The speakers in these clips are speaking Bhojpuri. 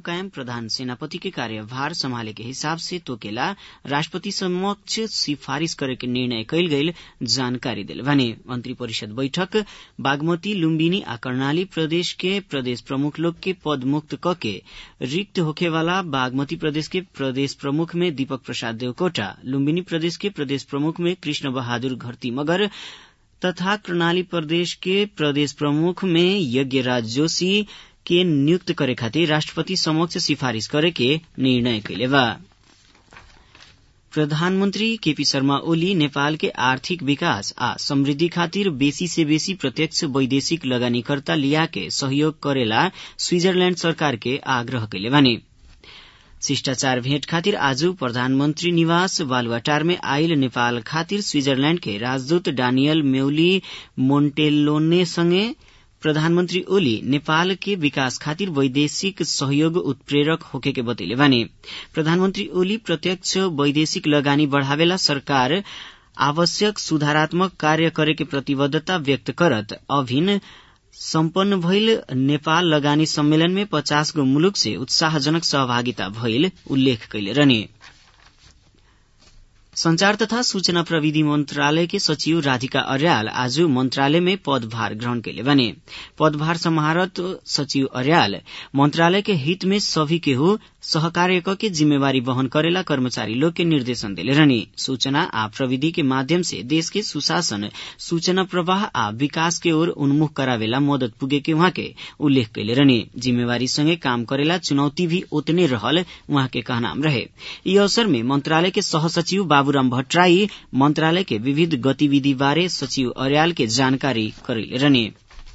कायम प्रधान सेनापति के कार्यभार संभाले के हिसाब से तोकेला राष्ट्रपति समक्ष सिफारिश करे के निर्णय कैल गईल जानकारी दिल भने मंत्री परिषद बैठक बागमती लुम्बिनी आ कर्णाली प्रदेश के प्रदेश प्रमुख लोग के पद मुक्त क के रिक्त होखे वाला बागमती प्रदेश के प्रदेश प्रमुख में दीपक प्रसाद देवकोटा लुम्बिनी प्रदेश के प्रदेश प्रमुख में कृष्ण बहादुर घरती मगर तथा कर्णाली प्रदेश के प्रदेश प्रमुख में यज्ञराज जोशी के नियुक्त करे खातिर राष्ट्रपति समक्ष सिफारिश करे के निर्णय कैले बा प्रधानमन्त्री केपी शर्मा ओली नेपाल के आर्थिक विकास आ समृद्धि खातिर बेसी से बेसी प्रत्यक्ष वैदेशिक लगानीकर्ता लिया के सहयोग करेला स्विजरलैण्ड सरकार के आग्रह कैले बानी शिष्टाचार भेट खातिर आज प्रधानमन्त्री निवास बालुवाटार में आयल नेपाल खातिर स्विजरलैण्ड के राजदूत डानियल मेउली मोन्टेलोने सँगै प्रधानमन्त्री ओली नेपाल के विकास खातिर वैदेशिक सहयोग उत्प्रेरक होके के बतैले बानी प्रधानमन्त्री ओली प्रत्यक्ष वैदेशिक लगानी बढ़ावेला सरकार आवश्यक सुधारात्मक कार्य करे के प्रतिबद्धता व्यक्त करत अभिन सम्पन्न भइल नेपाल लगानी सम्मेलन में पचास गो मुलुक से उत्साहजनक सहभागिता भइल उल्लेख कैले रहने संचार तथा सूचना प्रविधि मंत्रालय के सचिव राधिका अर्याल आज मंत्रालय में पदभार ग्रहण कैले बने पदभार समाहरत सचिव अर्याल मंत्रालय के हित में सभी के हो सहकार्य के जिम्मेवारी वहन करेला कर्मचारी लोग के निर्देशन दिले रहनी सूचना आ प्रविधि के माध्यम से देश के सुशासन सूचना प्रवाह आ विकास के ओर उन्मुख करावेला मदद पुगे के वहाँ के उल्लेख कैले रहनी जिम्मेवारी संगे काम करेला चुनौती भी उतने रहल वहाँ के कहनाम रहे यी अवसर में मंत्रालय के सहसचिव बाबूराम भट्टराई मंत्रालय के विविध गतिविधि बारे सचिव अर्याल के जानकारी करेले रहने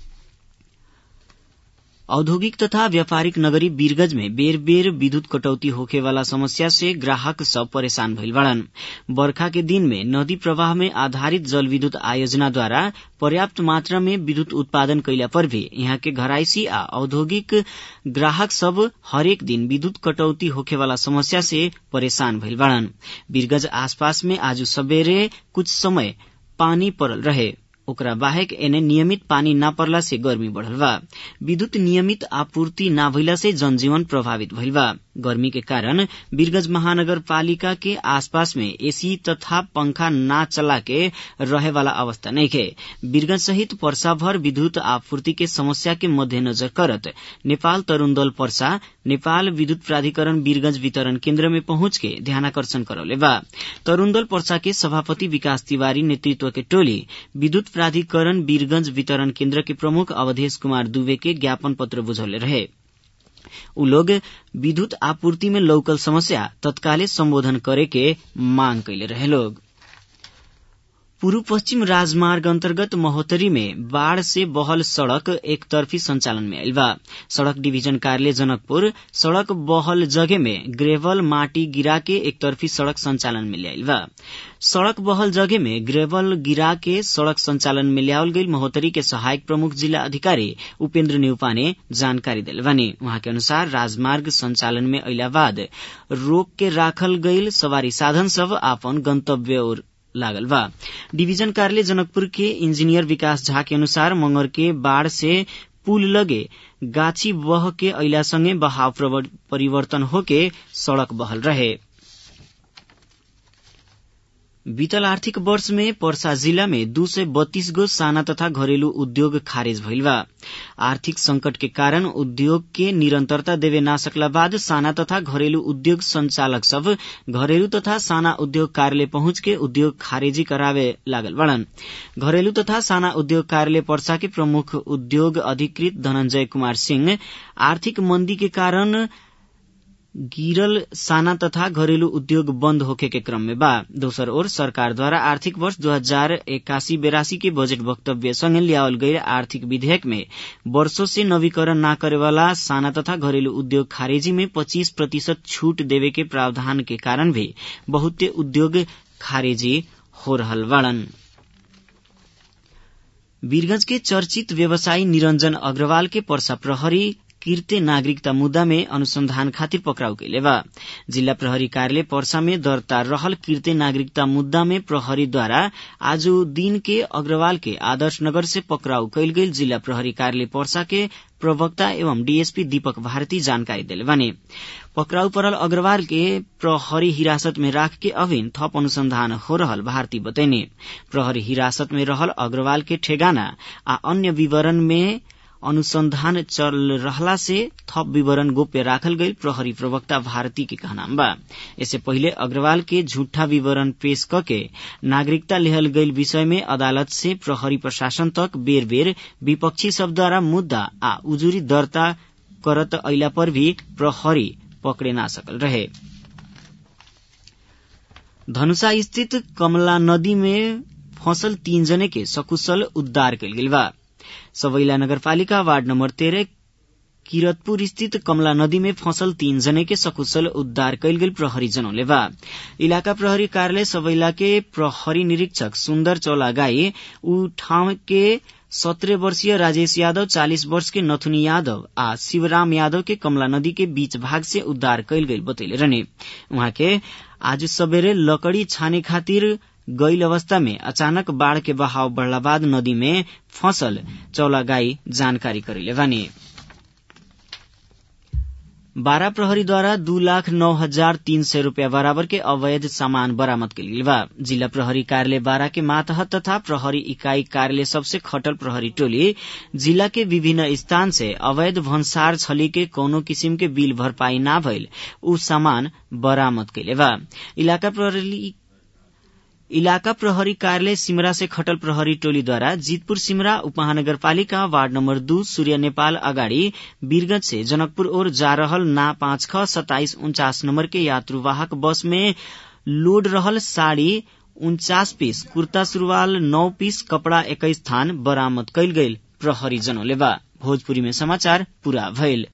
औद्योगिक तथा व्यापारिक नगरी वीरगंज में बेर बेर विद्युत कटौती होखे वाला समस्या से ग्राहक सब परेशान भइल बाड़न बरखा के दिन में नदी प्रवाह में आधारित जल विद्युत आयोजना द्वारा पर्याप्त मात्रा में विद्युत उत्पादन कैला पर भी यहाँ के घराइसी आ औद्योगिक ग्राहक सब हरेक दिन विद्युत कटौती होखे वाला समस्या से परेशान भइल बाड़न वीरगंज आसपास में आज सबेरे कुछ समय पानी पड़ल रहे ओकरा बाहेक एने नियमित पानी न पर्ला से गर्मी बढ़ल बा विद्युत नियमित आपूर्ति न भइला से जनजीवन प्रभावित भइल बा गर्मी के कारण वीरगंज महानगर पालिका के आसपास में एसी तथा पंखा न चला के रहे वाला अवस्था नहीं खे वीरगंज सहित पर्सा भर विद्युत आपूर्ति के समस्या के मध्यनजर करत नेपाल तरूण दल पर्सा नेपाल विद्युत प्राधिकरण वीरगंज वितरण केन्द्र में पहुंच के ध्यानाकर्षण करौले बा तरूण दल पर्सा के सभापति विकास तिवारी नेतृत्व के टोली विद्युत प्राधिकरण वीरगंज वितरण केन्द्र के प्रमुख अवधेश कुमार दुबे के ज्ञापन पत्र बुझौले रहे उ लोग विद्युत आपूर्ति में लौकल समस्या तत्काले संबोधन करे के मांग कैले रहे लोग पूर्व पश्चिम राजमार्ग अन्तर्गत महोत्तरी में बाढ़ से बहल सड़क एक तरफी संचालन में आयल बा सड़क डिवीजन कार्यालय जनकपुर सड़क बहल जगह में ग्रेवल माटी गिरा के एक तरफी सड़क संचालन में लियाइल बा सड़क बहल जगह में ग्रेवल गिरा के सड़क संचालन में लियावल गई महोत्तरी के सहायक प्रमुख जिला अधिकारी उपेन्द्र न्यूपा ने जानकारी दिल बनी वहाँ के अनुसार राजमार्ग संचालन में अला बाद रोक के राखल गईल सवारी साधन सब आपन गंतव्य और लागल बा डिवीजन कार्यालय जनकपुर के इंजीनियर विकास झा के अनुसार मंगर के बाढ़ से पुल लगे गाछी बह के अला संगे बहाव परिवर्तन होके सड़क बहल रहे बीतल आर्थिक वर्ष में पर्सा जिला में दू सय बत्तीस गो साना तथा घरेलू उद्योग खारेज भइल बा आर्थिक संकट के कारण उद्योग के निरंतरता देवे ना सकला बाद साना तथा घरेलू उद्योग संचालक सब घरेलू तथा साना उद्योग कार्यालय पहुंच के उद्योग खारेजी करावे लागल बड़न घरेलू तथा साना उद्योग कार्यालय पर्सा के प्रमुख उद्योग अधिकृत धनंजय कुमार सिंह आर्थिक मंदी के कारण गिरल साना तथा घरेलू उद्योग बंद होखे के क्रम में बा दोसर ओर सरकार द्वारा आर्थिक वर्ष दो हजार इक्यासी बेरासी के बजट वक्तव्य संगे लियावल गई आर्थिक विधेयक में वर्षों से नवीकरण न करे वाला साना तथा घरेलू उद्योग खारेजी में पच्चीस प्रतिशत छूट देवे के प्रावधान के कारण भी बहुते उद्योग खारेजी हो रहल बाड़न वीरगंज के चर्चित व्यवसायी निरंजन अग्रवाल के पर्सा प्रहरी किर्ते नागरिकता मुद्दा में अनुसंधान खातिर पकड़ाउ कैले बा जिल्ला प्रहरी कार्यालय पर्सा में दर्ता रहल किर्ते नागरिकता मुद्दा में प्रहरीद्वारा आज दिन के अग्रवाल के आदर्श नगर से पकड़ाउ कैल गेल जिल्ला प्रहरी कार्यालय पर्सा के प्रवक्ता एवं डीएसपी दीपक भारती जानकारी दिले बने पकड़ाउ परल अग्रवाल के प्रहरी हिरासत में राख के अभिन थप अनुसंधान हो रहल भारती बतैने प्रहरी हिरासत में रहल अग्रवाल के ठेगाना आ अन्य विवरण में अनुसंधान चल रहला से थप विवरण गोप्य राखल गई प्रहरी प्रवक्ता भारती के कहना बा इससे पहिले अग्रवाल के झूठा विवरण पेश करके नागरिकता लेहल गई विषय में अदालत से प्रहरी प्रशासन तक बेर बेर विपक्षी सब द्वारा मुद्दा आ उजुरी दर्ता करत अला पर भी प्रहरी पकड़े ना सकल रहे धनुषा स्थित कमला नदी में फंसल तीन जने के सकुशल उद्धार कल गेल बा सबैला नगरपालिका वार्ड नम्बर तेह्र किरतपुर स्थित कमला नदी में फंसल तीन जने के सकुशल उद्धार कैल गेल प्रहरी जनौले बा इलाका प्रहरी कार्यालय सबैला के प्रहरी निरीक्षक सुन्दर चौलागाई ऊ ठाउँ के सत्रह वर्षीय राजेश यादव चालीस वर्ष के नथुनी यादव आ शिवराम यादव के कमला नदी के बीच भाग से उद्धार कैल गई बतैले रहने उहाँ के आज सबेरे लकड़ी छाने खातिर गईल अवस्था में अचानक बाढ़ के बहाव बढ़ला बाद नदी में फसल चौलागाई जानकारी करेले बानी बारा प्रहरीद्वारा दू लाख नौ हजार तीन सय रूपियाँ बराबर के अवैध सामान बरामद कयल बा जिला प्रहरी कार्यालय बारा के मातहत तथा प्रहरी इकाई कार्यालय सबसे खटल प्रहरी टोली जिला के विभिन्न स्थान से अवैध भन्सार छली के कौनो किसिम के बिल भरपाई ना भइल ऊ सामान बरामद कैले बा इलाका प्रहरी इलाका प्रहरी कार्यालय सिमरा से खटल प्रहरी टोलीद्वारा जीतपुर सिमरा उपमहानगरपालिका वार्ड नम्बर दू सूर्य नेपाल अगाडि वीरगंज से जनकपुर ओर जा रहल ना पाँच ख सताइस उन्चास नम्बर के यात्रुवाहक बस में लोड रहल साड़ी उन्चास पीस कुर्ता सुरवाल नौ पीस कपड़ा एक्काइस थान बरामद कैल गईल प्रहरी जनौले बा भोजपुरी में समाचार पूरा भइल